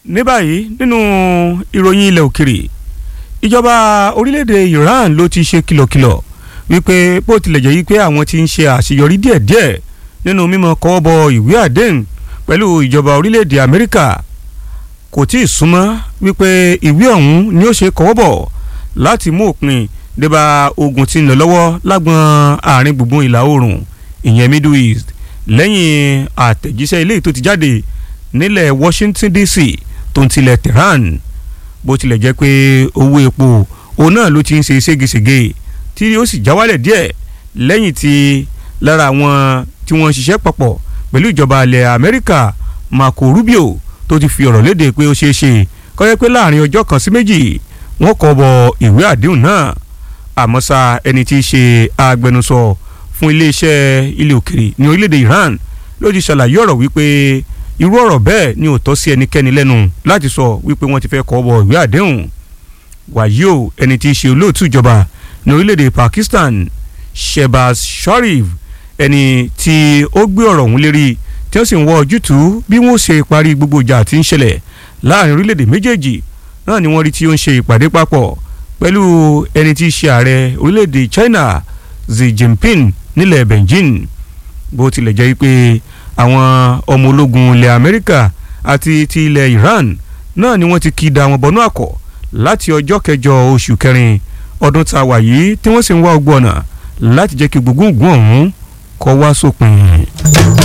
ní báyìí nínú ìròyìn ilẹ̀ òkèrè ìjọba orílẹ̀-èdè Iran ló ti ṣe kìlọ̀kìlọ̀ wípé bó tilẹ̀ jẹ́ wípé àwọn ti ń ṣe àṣeyọrí díẹ̀díẹ̀ nínú mímọ kọ́wọ́ bọ ìwé àdéhùn pẹ̀lú ìjọba orílẹ̀-èdè Amẹ́ríkà kò tí ì súnmọ́ wípé ìwé ọ̀hún ni ó ṣe kọ́wọ́ bọ̀ láti mú òpin débà ogun tí ń lọ lọ́wọ́ lágbọn àárín gbùngbùn ìlà oòrùn ìyẹn Middle East lẹ́yìn àtẹ̀jíṣẹ́ ilé tó ti jáde nílẹ̀ Washington DC tó ń tilẹ̀ Tehran bó tilẹ̀ jẹ́ pé owó epo òun náà ló ti ń ṣe ségesège tí ó sì já wálẹ̀ díẹ̀ lẹ́yìn tí lára àwọn tí wọ́n ń ṣiṣẹ́ papọ̀ pẹ̀lú ìjọba ilẹ̀ Amẹ́ríkà Marco Rubio tó ti fi ọ̀rọ̀ léde pé ó ṣeé ṣe kó jẹ́ pé láàrin ọjọ́ kan sí méjì wọ́n kọ bọ ìwé àdéhùn náà àmọ́ ṣá ẹni tí í ṣe agbẹnusọ fún iléeṣẹ́ ilé òkèrè ní orílẹ̀-èdè Iran ló ti ṣàlàyé ọ̀rọ̀ wípé irú ọ̀rọ̀ bẹ́ẹ̀ ni ò tọ́ sí ẹnikẹ́ni lẹ́nu láti sọ wípé wọ́n ti fẹ́ kọ bọ ìwé àdéhùn wàyí o ẹni tí í ṣe olóòtú ìjọba ní orílẹ̀-èdè Pakistan Shehbaz Sharif ẹni tí ó gbé ọ̀rọ̀ ọ̀hún lérí tí wọ́n sì ń wọ ojútùú bí wọ́n ṣe parí gbogbo ìjà tí ń ṣẹlẹ̀ láàrin orílẹ̀-èdè méjèèjì náà ni wọ́n rí tí ó ń ṣe ìpàdé papọ̀ pẹ̀lú ẹni tí í ṣe ààrẹ orílẹ̀-èdè China Xi Jinping nílẹ̀ Beijing bó tilẹ̀ jẹ́ pé àwọn ọmọ ológun ilẹ̀ Amẹ́ríkà àti ti ilẹ̀ Iran náà ni wọ́n ti kí da wọn bọnú àkọ́ láti ọjọ́ kẹjọ oṣù kẹrin ọdún tá a wà yìí tí wọ́n sì ń wá ọgbọ́n ọ̀nà láti jẹ́ kí gbogbo ògùn ọ̀hún kó wá sópin.